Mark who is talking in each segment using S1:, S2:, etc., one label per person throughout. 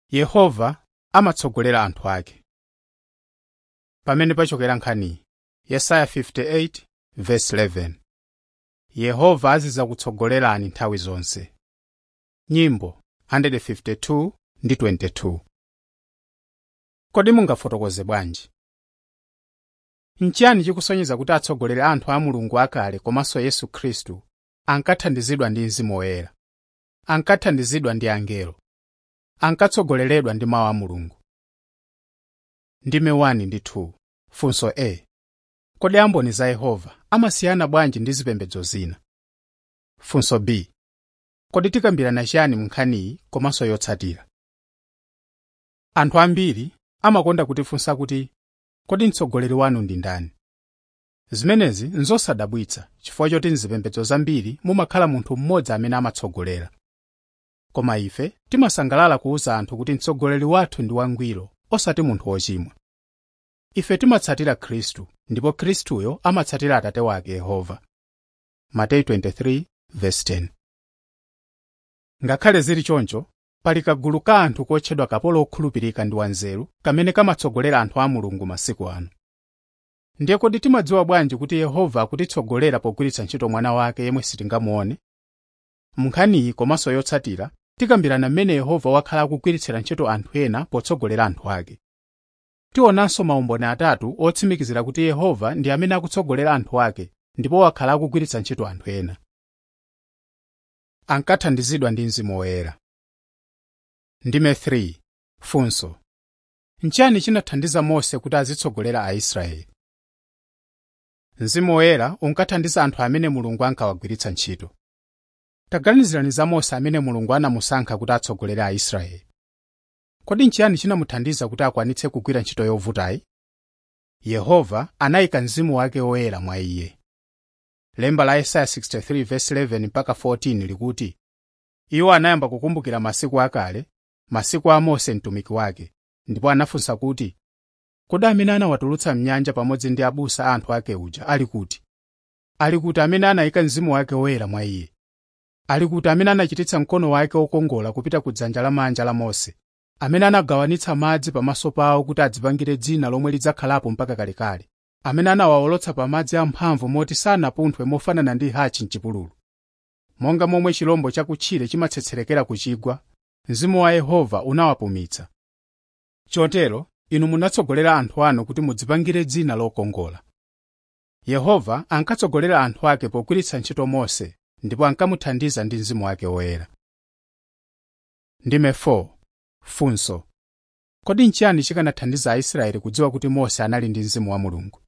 S1: yehova amatsogolera anthu ake pamene pachokera nkhaniyi yesaya 58 verse 11 yehova azizakutsogolerani nthawi zonse nyimbo 152 ndi 22 kodi mungafotokoze bwanji nchiyani chikusonyeza kuti atsogoleri anthu a mulungu akale komanso yesu khristu ankathandizidwa ndi mzimu woyera ankathandizidwa ndi angelo ankatsogoleredwa ndi mawu a mulungu ndime 1 ndi 2 funso a kodi amboni za yehova amasiyana bwanji ndi zipembedzo zina funso b kodi tikambirana chiyani mu nkhaniyi komanso yotsatira anthu ambiri amakonda kutifunsa kuti kodi mtsogoleri wanu ndi ndani zimenezi nzosadabwitsa chifukwa choti mzipembedzo zambiri mumakhala munthu mmodzi amene amatsogolera koma ife timasangalala kuwuza anthu kuti mtsogoleri wathu ndi wangwiro osati munthu wochimwa ife timatsatira khristu ndipo khristuyo amatsatira atate wake yehova mateyu 23:10 ngakhale zili choncho pali kagulu ka anthu kotchedwa kapolo okhulupirika ndi wanzeru kamene kamatsogolera anthu a mulungu masiku ano ndiye kodi timadziwa bwanji kuti yehova akutitsogolera pogwiritsa ntchito mwana wake yemwe sitingamuone mu nkhaniyi komanso yotsatira tikambirana mmene yehova wakhala akugwiritsira ntchito anthu ena potsogolera anthu ake tionanso maumboni atatu otsimikizira kuti yehova ndi amene akutsogolera anthu ake ndipo wakhala akugwiritsa ntchito anthu ena ankathandizidwa ndi mzimu woyera ndime 3 funso nchiyani chinathandiza mose kuti azitsogolera aisraeli mzimu woyera unkathandiza anthu amene mulungu ankawagwiritsa ntchito taganizirani za mose amene mulungu anamusankha kuti atsogolere aisraeli kodi nchiyani chinamuthandiza kuti akwanitse kugwira ntchito yovutayi yehova anayika mzimu wake woyera mwa iye lemba la yesaya 63:11 mpaka 14 likuti iwo anayamba kukumbukira masiku akale masiku a mose mtumiki wake ndipo anafunsa kuti kodi amene anawatulutsa mnyanja pamodzi ndi abusa a anthu ake uja ali kuti ali kuti amene anayika mzimu wake woyera mwa iye ali kuti amene anachititsa mkono wake wokongola kupita ku dzanja lamanja la mose amene anagawanitsa madzi pamaso pawo kuti adzipangire dzina lomwe lidzakhalapo mpaka kalekale amene anawawolotsa pa madzi amphamvu moti sanapunthwe mofanana ndi hachi mchipululu monga momwe chilombo chakutchire chimatsetserekera ku chigwa mzimu wa yehova unawapumitsa chotero inu munatsogolera anthu anu kuti mudzipangire dzina lokongola yehova ankatsogolera anthu ake pogwiritsa ntchito mose ndipo ankamuthandiza ndi mzimu wake woyera ndime 4 funso kodi nchiyani chikanathandiza aisraeli kudziwa kuti mose anali ndi mzimu wa mulungu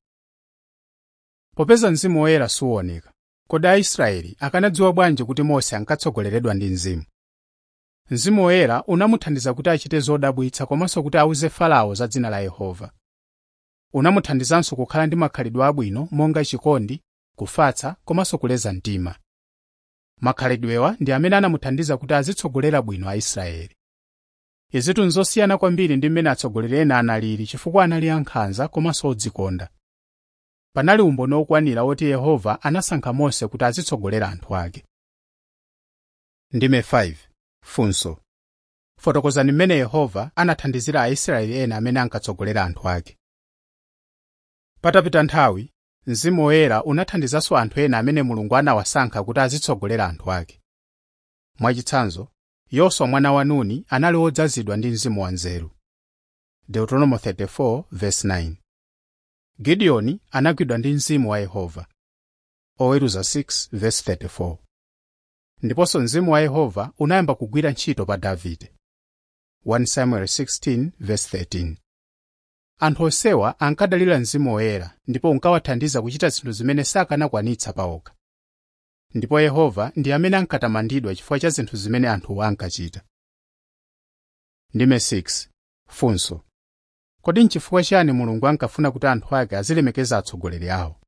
S1: popeza mzimu woyera suwoneka kodi aisraeli akanadziwa bwanji kuti mose ankatsogoleredwa ndi mzimu mzimu woyera unamuthandiza kuti achite zodabwitsa komanso kuti awuze farao za dzina la yehova unamuthandizanso kukhala ndi makhalidwe abwino monga chikondi kufatsa komanso kuleza mtima makhalidwewa ndi amene anamuthandiza kuti azitsogolera bwino aisraeli izitu nzosiyana kwambiri ndi mmene atsogoleri ena analili chifukwa anali ankhanza komanso odzikonda panali umboni okwanira woti yehova anasankha mose kuti azitsogolera anthu ake ndime 5 funso fotokozani mmene yehova anathandizira aisraeli ena amene ankatsogolera anthu ake patapita nthawi mzimu woyera unathandizanso anthu ena amene mulungu anawasankha kuti azitsogolera anthu ake mwachitsanzo yoswa mwana wa nuni anali wodzazidwa ndi mzimu wanzeru deuteronomo 34:9 gideoni anagwidwa ndi mzimu wa yehova oweruza 6:34 ndiponso mzimu wa yehova unayamba kugwira ntchito pa davide 1 samuel 16:13 anthu onsewa ankadalira mzimu woyera ndipo unkawathandiza kuchita zinthu zimene sakanakwanitsa pawokha ndipo yehova ndi amene ankatamandidwa chifukwa cha zinthu zimene anthuwo ankachita ndime 6 funso kodi nchifukwa chiyani mulungu ankafuna kuti anthu ake azilemekeza atsogoleri awo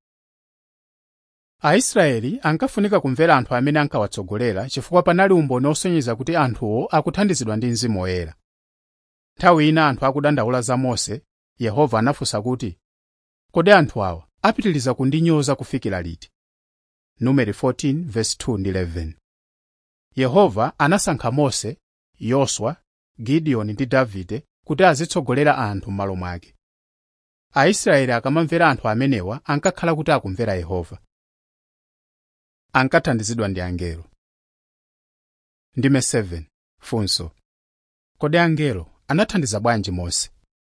S1: aisraeli ankafunika kumvera anthu amene ankawatsogolera chifukwa panali umboni osonyeza kuti anthuwo akuthandizidwa ndi mzimu woyera nthawi ina anthu akudandaula za mose yehova anafunsa kuti kodi anthu awa apitiliza kundinyoza kufikira liti numeri 14:2-11 yehova anasankha mose yoswa gideoni ndi davide kuti azitsogolera anthu m'malo mwake aisraeli akamamvera anthu amenewa ankakhala kuti akumvera yehova ankathandizidwa ndi angelo ndime 7 funso kodi angelo anathandiza bwanji mose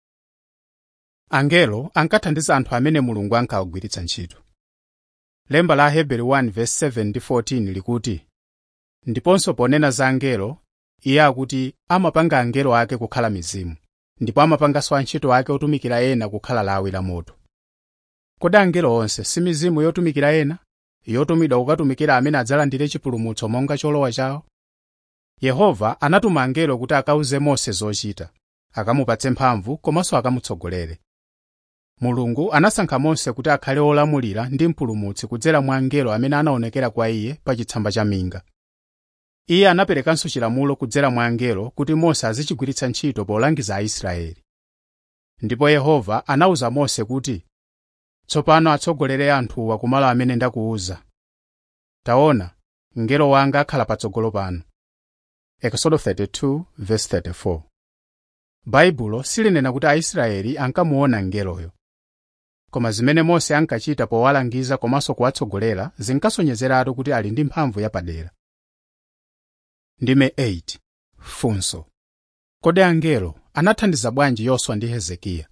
S1: angelo ankathandiza anthu amene mulungu ankawagwiritsa ntchito lemba la aheberi 1:7 ndi 14 likuti ndiponso ponena za angelo iye akuti amapanga angelo ake kukhala mizimu ndipo amapanganso antchito ake otumikira ena kukhala lawi la moto kodi angelo onse si mizimu yotumikira ena yotumidwa kukatumikira amene adzalandire chipulumutso monga cholowa chawo yehova anatuma angelo kuti akawuze mose zochita akamupatse mphamvu komanso akamutsogolere mulungu anasankha mose kuti akhale olamulira ndi mpulumutsi kudzera mwa angelo amene anaonekera kwa iye pa chitsamba cha minga iye anaperekanso chilamulo kudzera mwa angelo kuti mose azichigwiritsa ntchito polangiza aisraeli ndipo yehova anawuza mose kuti tsopano atsogolere anthuwa kumalo amene ndakuwuza taona mngelo wanga akhala patsogolo panu Exodo 32:34 baibulo silinena kuti aisraeli ankamuona mngeloyo koma zimene mose ankachita powalangiza komanso kuwatsogolera zinkasonyezeratu kuti ali ndi mphamvu yapadera ndime 8 funso kodi angelo anathandiza bwanji yoswa ndi hezekiya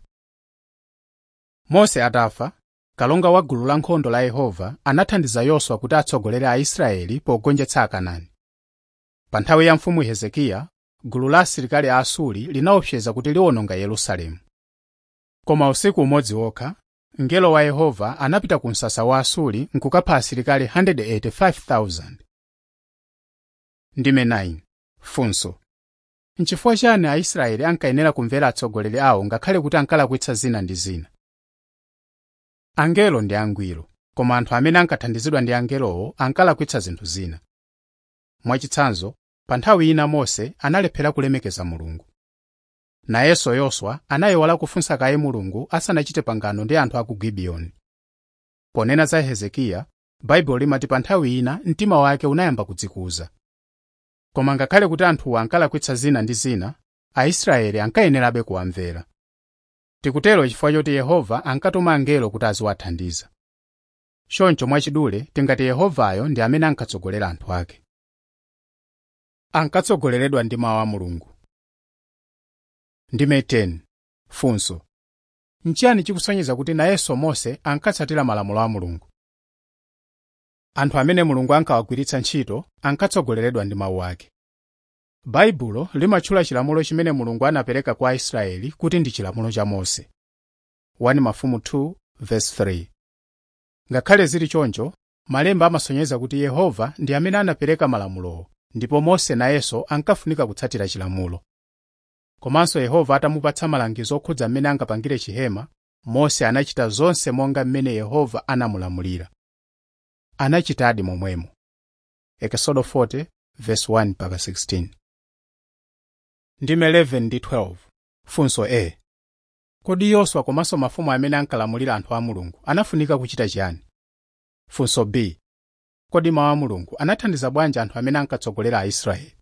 S1: mose atafa kalonga wa gulu lankhondo la yehova anathandiza yoswa kuti atsogolere aisraeli pogonjetsa akanaani pa nthawi ya mfumu hezekiya gulu la asilikali a asuri linaopseza kuti liwononga yerusalemu koma usiku umodzi wokha mngelo wa yehova anapita ku msasa wa asuri nkukapha asilikali 185,000 ndime 9 funso nchifukwa chani aisraeli ankayenera kumvera atsogoleri awo ngakhale kuti ankalakwitsa zina ndi zina angelo ndi angwiro koma anthu amene ankathandizidwa ndi angelowo ankalakwitsa zinthu zina mwachitsanzo pa nthawi ina mose analephera kulemekeza mulungu nayenso yoswa anayiwala kufunsa kaye mulungu asanachite pangano ndi anthu a ku gibiyoni ponena za hezekiya baibulo limati pa nthawi ina mtima wake unayamba kudzikuza koma ngakhale kuti anthuwa ankalakwitsa zina ndi zina aisraeli ankayenerabe kuwamvera tikutero chifukwa choti yehova ankatuma angelo kuti aziwathandiza choncho mwachidule tingati yehovayo ndi amene ankatsogolera anthu ake ankatsogoleredwa ndi mawu a mulungu ndime 10 funso nchiyani chikusonyeza kuti nayenso mose ankatsatira malamulo a mulungu anthu amene mulungu ankawagwiritsa ntchito ankatsogoleredwa ndi mawu ake baibulo limatchula chilamulo chimene mulungu anapereka kwa aisraeli kuti ndi chilamulo cha mose 1 mafumu 2 verse 3 ngakhale zili choncho malemba amasonyeza kuti yehova ndi amene anapereka malamulowo ndipo mose nayenso ankafunika kutsatira chilamulo komanso yehova atamupatsa malangizo okhudza mmene angapangire chihema mose anachita zonse monga mmene yehova anamulamulira anachitadi momwemo ekisodo 40 verse 1 mpaka 16 ndime 11 ndi 12 funso a kodi yoswa komanso mafumu amene ankalamulira anthu a mulungu anafunika kuchita chiyani funso b kodi mawu a mulungu anathandiza bwanji anthu amene ankatsogolera aisraeli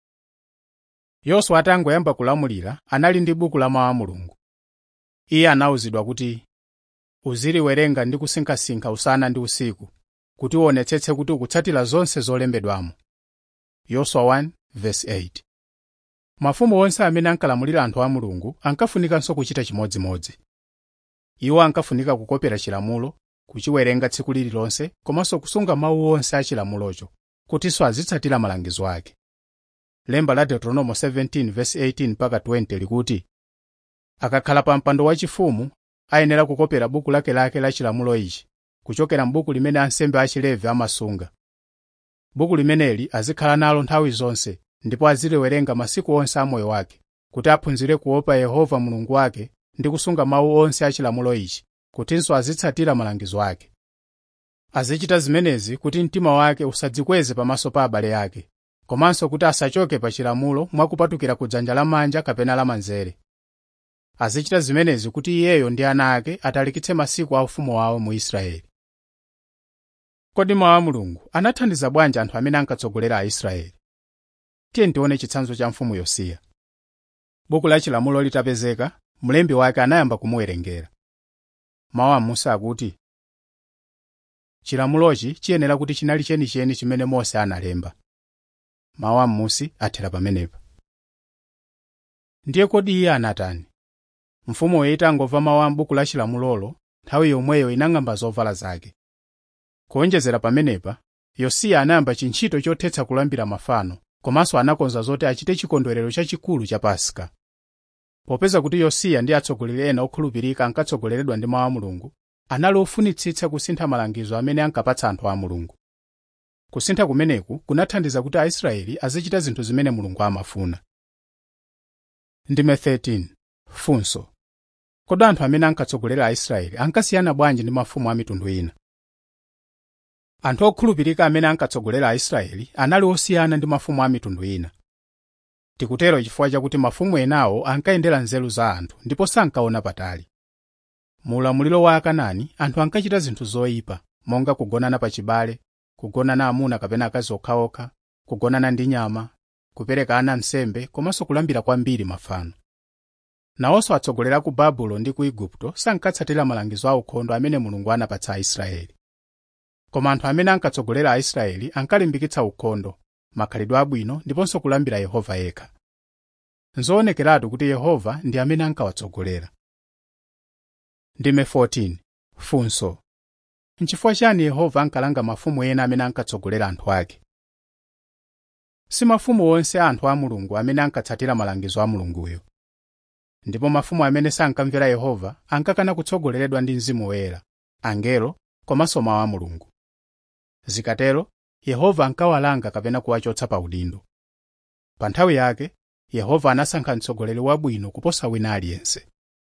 S1: yoswa atangoyamba kulamulira anali ndi buku la mawu a mulungu iye anawuzidwa kuti uziliwerenga ndi kusinkhasinkha usana ndi usiku kuti uonetsetse kuti ukutsatira zonse zolembedwamo yoswa 1 verse 8 mafumu onse amene ankalamulira anthu a mulungu ankafunikanso kuchita chimodzimodzi iwo ankafunika kukopera chilamulo kuchiwerenga tsiku lililonse komanso kusunga mawu onse a chilamulocho kutinso azitsatira malangizo ake lemba la deuteronomo 17 verse 18 mpaka 20 likuti akakhala pa mpando wachifumu ayenera kukopera buku lakelake la chilamulo ichi kuchokera m'buku limene ansembe achilevi amasunga buku limeneli azikhala nalo nthawi zonse ndipo aziliwerenga masiku onse a moyo wake kuti aphunzire kuopa yehova mulungu wake ndi kusunga mawu onse a chilamulo ichi kutinso azitsatira malangizo ake azichita zimenezi kuti mtima wake usadzikweze pamaso pa abale ake komanso kuti asachoke pa chilamulo mwakupatukira ku dzanja lamanja kapena lamanzere azichita zimenezi kuti iyeyo ndi ana ake atalikitse masiku a ufumu wawo mu israeli kodi mawu a mulungu anathandiza bwanji anthu amene ankatsogolera aisraeli tiye tione chitsanzo cha mfumu yosiya buku la chilamulo litapezeka mlembi wake anayamba kumuwerengera mawu a musa akuti chilamulochi chiyenera kuti chinali chenicheni chimene mose analemba mawu a m'musi athera pamenepa ndiye kodi iye anatani mfumuyo itangomva mawu a m'buku la chilamulolo nthawi yomweyo inang'amba zovala zake kuonjezera pamenepa yosiya anayamba chintchito chothetsa kulambira mafano komanso anakonza zoti achite chikondwerero chachikulu cha paska popeza kuti yosiya ndi atsogoleri ena okhulupirika ankatsogoleredwa ndi mawu a mulungu anali ofunitsitsa kusintha malangizo amene ankapatsa anthu a mulungu kusintha kumeneku kunathandiza kuti aisraeli azichita zinthu zimene mulungu amafuna ndime 13 funso kodi anthu amene ankatsogolera aisraeli ankasiyana bwanji ndi mafumu a mitundu ina anthu okhulupirika amene ankatsogolera aisraeli anali osiyana ndi mafumu a mitundu ina tikutero chifukwa chakuti mafumu enawo ankayendera nzeru za anthu ndipo sankaona patali mu ulamuliro wa akanani anthu ankachita zinthu zoyipa monga kugonana pachibale kugonana amuna kapena akazi okhaokha kugonana ndi nyama kupereka ana nsembe komanso kulambira kwambiri mafano nawonso atsogoleri a ku babulo ndi ku igupto sankatsatira malangizo a ukhondo amene mulungu anapatsa aisraeli koma anthu amene ankatsogolera aisraeli ankalimbikitsa ukhondo makhalidwe abwino ndiponso kulambira yehova yekha nzoonekeratu kuti yehova ndi amene ankawatsogolera ndime 14 funso nchifukwa chani yehova ankalanga mafumu ena amene ankatsogolera anthu ake si mafumu onse a anthu a mulungu amene ankatsatira malangizo a mulunguyo ndipo mafumu amene sankamvera yehova ankakana kutsogoleredwa ndi mzimu woyera angelo komanso mawu a mulungu zikatero yehova ankawalanga kapena kuwachotsa pa udindo pa nthawi yake yehova anasankha mtsogoleri wabwino kuposa wina aliyense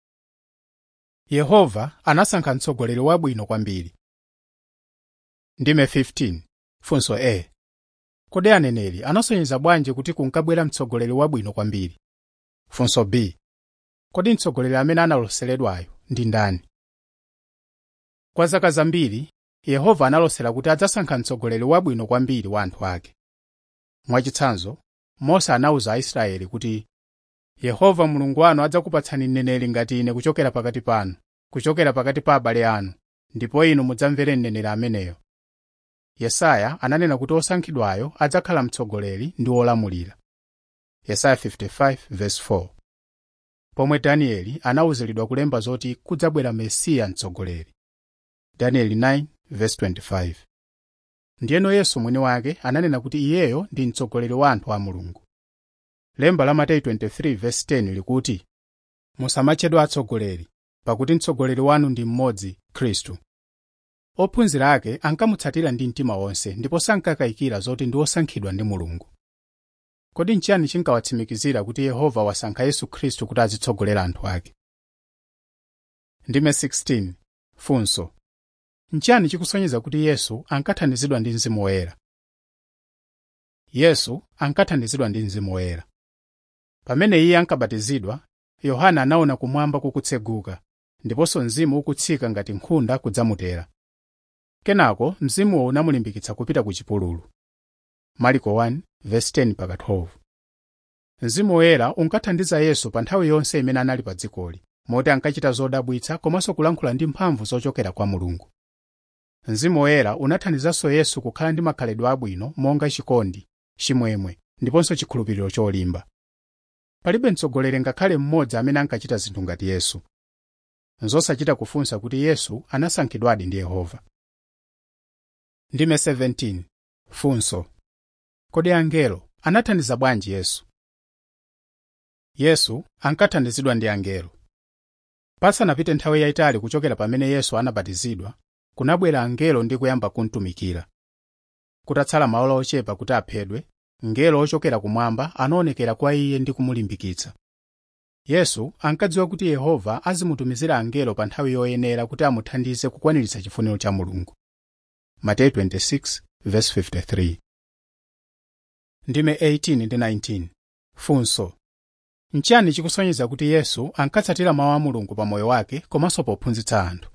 S1: yehova anasankha mtsogoleri wabwino kwambiri ndime 15 funso a kodi aneneri anasonyeza bwanji kuti kunkabwera mtsogoleri wabwino kwambiri funso b kodi mtsogoleri amene analoseredwayo ndi ndani kwa zaka zambiri yehova analosera kuti adzasankha mtsogoleri wabwino kwambiri wa anthu ake mwachitsanzo mose anawuza aisraeli kuti yehova mulungu wanu adzakupatsani mneneri ngati ine kuchokera pakati panu kuchokera pakati pa abale anu ndipo inu mudzamvere mneneri ameneyo yesaya ananena kuti osankhidwayo adzakhala mtsogoleri ndi wolamulira yesaya 55:4 pomwe danieli anawuziridwa kulemba zoti kudzabwera mesiya mtsogoleri danieli 9:25 ndiyeno yesu mwini wake ananena kuti iyeyo ndi mtsogoleri wa anthu a mulungu lemba la mateyu 23:10 likuti musamatchedwa atsogoleri pakuti mtsogoleri wanu ndi mmodzi khristu ophunzira ake ankamutsatira ndi mtima wonse ndipo sankakayikira zoti ndi osankhidwa ndi mulungu kodi nchiyani chinkawatsimikizira kuti yehova wasankha yesu khristu kuti azitsogolera anthu ake ndime 16 funso nchiyani chikusonyeza kuti yesu ankathandizidwa ndi mzimu woyera yesu ankathandizidwa ndi mzimu woyera pamene iye ankabatizidwa yohana anaona kumwamba kukutseguka ndiponso mzimu ukutsika ngati nkhunda kudzamutera kenako mzimuwo unamulimbikitsa kupita ku chipululu mariko 1:10-12 mzimu woyera unkathandiza yesu pa nthawi yonse imene anali pa dzikoli moti ankachita zodabwitsa komanso kulankhula ndi mphamvu zochokera kwa mulungu mzimu woyera unathandizanso yesu kukhala ndi makhalidwe abwino monga chikondi chimwemwe ndiponso chikhulupiriro cholimba palibe mtsogoleri ngakhale mmodzi amene ankachita zinthu ngati yesu nzosachita kufunsa kuti yesu anasankhidwadi ndi yehova ndime 17 funso kodi angelo anathandiza bwanji yesu yesu ankathandizidwa ndi angelo pasanapite nthawi yayitali kuchokera pamene yesu anabatizidwa kunabwera angelo ndi kuyamba kumtumikira kutatsala maola ochepa kuti aphedwe mngelo ochokera kumwamba anaonekera kwa iye ndi kumulimbikitsa yesu ankadziwa kuti yehova azimutumizira angelo pa nthawi yoyenera kuti amuthandize kukwaniritsa chifuniro cha mulungu mateyu 26:53 ndime 18 ndi 19 funso nchiyani chikusonyeza kuti yesu ankatsatira mawu a mulungu pa moyo wake komanso pophunzitsa anthu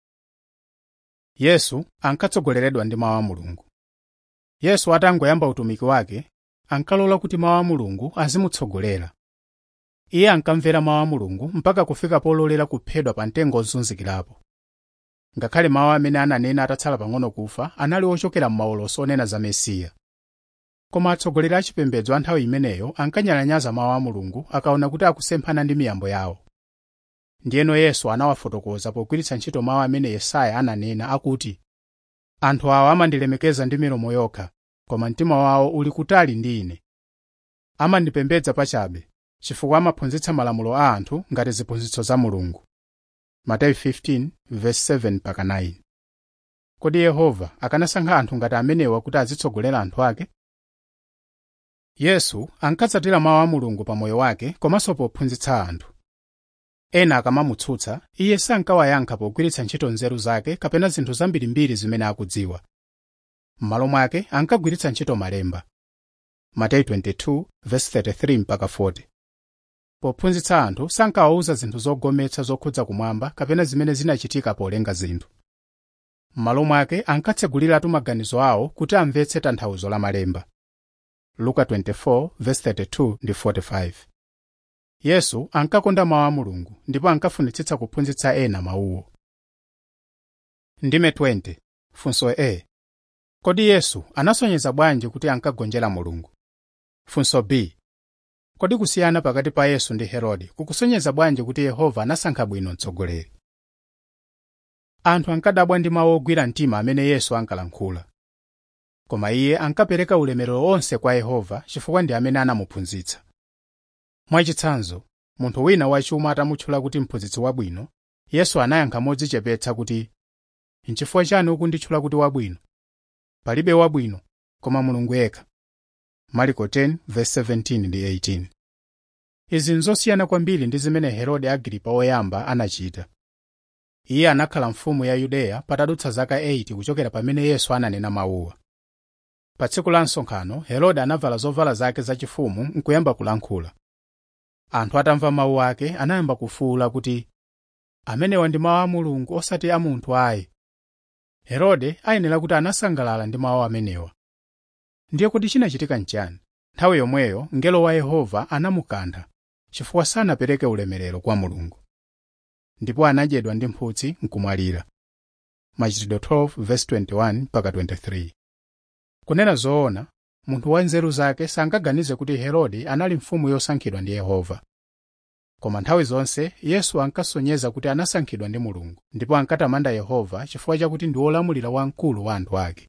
S1: yesu ankatsogoleredwa ndi mawu a mulungu yesu atangoyamba utumiki wake ankalola kuti mawu a mulungu azimutsogolera iye ankamvera mawu a mulungu mpaka kufika pololera kuphedwa pa mtengo ozunzikirapo ngakhale mawu amene ananena atatsala pang'ono kufa anali ochokera m'maulosi onena za mesiya koma atsogoleri a chipembedzo a nthawi imeneyo ankanyalanyaza mawu a mulungu akaona kuti akusemphana ndi miyambo yawo ndiyeno yesu anawafotokoza pogwiritsa ntchito mawu amene yesaya ananena akuti anthu awa amandilemekeza ndi milomo yokha koma mtima wawo uli kutali ndi ine amandipembedza pachabe chifukwa amaphunzitsa malamulo a anthu ngati ziphunzitso za mulungu mateyu 15:7-9 kodi yehova akanasankha anthu ngati amenewa kuti azitsogolera anthu ake yesu ankatsatira mawu a mulungu pa moyo wake komanso pophunzitsa anthu ena akamamutsutsa iye sankawayankha pogwiritsa ntchito nzeru zake kapena zinthu zambirimbiri zimene akudziwa m'malo mwake ankagwiritsa ntchito malemba mateyu 22:33-40 pophunzitsa anthu sankawawuza zinthu zogometsa zokhudza kumwamba kapena zimene zinachitika polenga zinthu m'malo mwake ankatseguliratu maganizo awo kuti amvetse tanthauzo la malemba luka 24:32-45 yesu ankakonda mawu a mulungu ndipo ankafunitsitsa kuphunzitsa ena mawuwo ndime 20 funso a kodi yesu anasonyeza bwanji kuti ankagonjera mulungu funso b kodi kusiyana pakati pa yesu ndi herode kukusonyeza bwanji kuti yehova anasankha bwino mtsogoleri anthu ankadabwa ndi mawu ogwira mtima amene yesu ankalankhula koma iye ankapereka ulemerero onse kwa yehova chifukwa ndi amene anamuphunzitsa mwachitsanzo munthu wina wachuma atamutchula kuti mphunzitsi wabwino yesu anayankha modzichepetsa kuti nchifukwa chani ukunditchula kuti wabwino palibe wabwino koma mulungu yekha marko 10:17 ndi 18 izi nzosiyana kwambiri ndi zimene herode agripa woyamba anachita iye anakhala mfumu ya yudeya patadutsa zaka 8 kuchokera pamene yesu ananena mawuwa pa tsiku la msonkhano herode anavala zovala zake zachifumu nkuyamba kulankhula anthu atamva mawu ake anayamba kufuwula kuti amenewa ndi mawu a mulungu osati a munthu ayi herode ayenera kuti anasangalala ndi mawu amenewa ndiye kuti chinachitika nchani nthawi yomweyo mngelo wa yehova anamukantha chifukwa sanapereke ulemerero kwa mulungu ndipo anadyedwa ndi mphutsi nkumwalira machitidwe 12:21-23 kunena zoona munthu wa nzeru zake sankaganize kuti herode anali mfumu yosankhidwa ndi yehova koma nthawi zonse yesu ankasonyeza kuti anasankhidwa ndi mulungu ndipo ankatamanda yehova chifukwa chakuti ndi wolamulira wamkulu wa anthu ake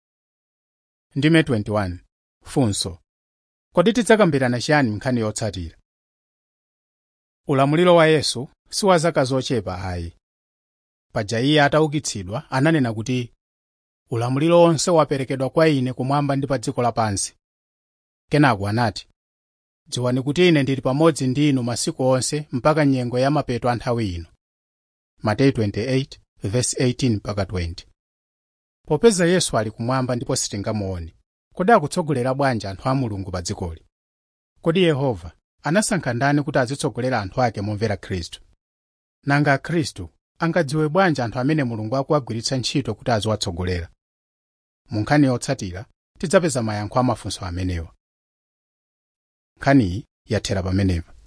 S1: ndime 21 funso kodi tidzakambirana chiyani nkhani yotsatira ulamuliro wa yesu si wa zaka zochepa ayi paja iye ataukitsidwa ananena kuti ulamuliro wonse waperekedwa kwa ine kumwamba ndi pa dziko lapansi kenako anati dziwani kuti ine ndili pamodzi ndi inu masiku onse mpaka nyengo ya mapeto a nthawi ino mateyu 28:18-20 popeza yesu ali kumwamba ndipo sitingamuone kodi akutsogolera bwanji anthu a mulungu pa dzikoli kodi yehova anasankha ndani kuti azitsogolera anthu ake momvera khristu nanga akhristu angadziwe bwanji anthu amene mulungu akuwagwiritsa ntchito kuti aziwatsogolera mu nkhani yotsatira tidzapeza mayankho a mafunso amenewa nkhaniyi yathera pamenepa